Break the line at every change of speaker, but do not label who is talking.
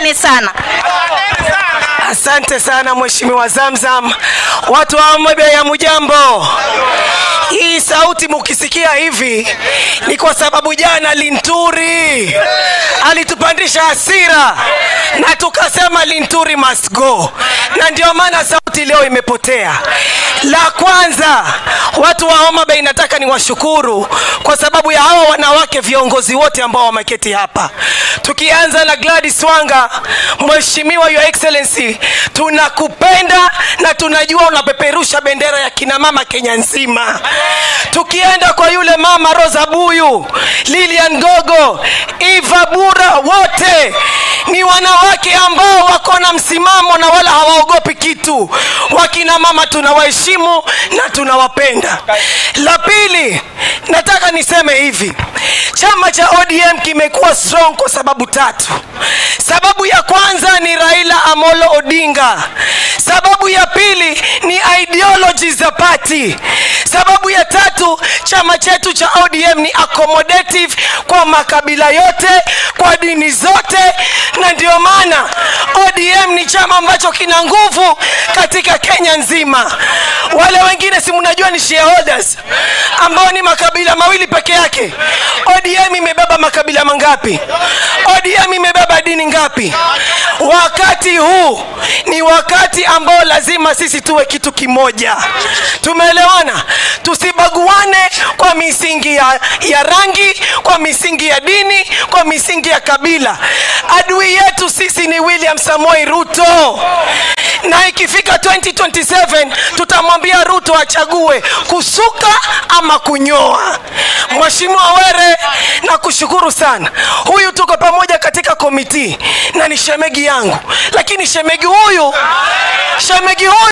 Asanteni sana.
Asante sana Mheshimiwa Zamzam. Watu wa Homa Bay ya mujambo. Hii sauti mukisikia hivi ni kwa sababu jana Linturi alitupandisha hasira na tukasema Linturi must go, na ndio maana sauti leo imepotea. La kwanza, watu wa Homa Bay nataka niwashukuru kwa sababu ya hawa wanawake viongozi wote ambao wameketi hapa, tukianza na Gladys Wanga. Mheshimiwa Your Excellency, tunakupenda na tunajua unapeperusha bendera ya kina mama Kenya nzima. Tukienda kwa yule mama Rosa Buyu, Lilian Gogo, Eva Bura, wote ni wanawake ambao wako na msimamo na wala hawaogopi kitu. Wakina mama tunawaheshimu na tunawapenda. La pili, nataka niseme hivi, chama cha ODM kimekuwa strong kwa sababu tatu. Sababu ya kwanza ni Raila Amolo Odinga. Sababu ya pili ni ideology za party. Sababu ya tatu, chama chetu cha ODM ni accommodative kwa makabila yote, kwa dini zote, na ndio maana ODM ni chama ambacho kina nguvu katika Kenya nzima. Wale wengine si mnajua ni shareholders ambao ni makabila mawili peke yake. ODM imebeba makabila mangapi? ODM imebeba dini ngapi? Wakati huu ni wakati ambao lazima sisi tuwe kitu kimoja. Tumeelewana? Tusibaguane kwa misingi ya, ya rangi, kwa misingi ya dini, kwa misingi ya kabila. Adui yetu sisi ni William Samoei Ruto, na ikifika 2027 tutamwambia Ruto achague kusuka ama kunyoa. Mheshimiwa Were, nakushukuru sana. Huyu tuko pamoja katika komiti na ni shemegi yangu, lakini shemegi huyu shemegi huyu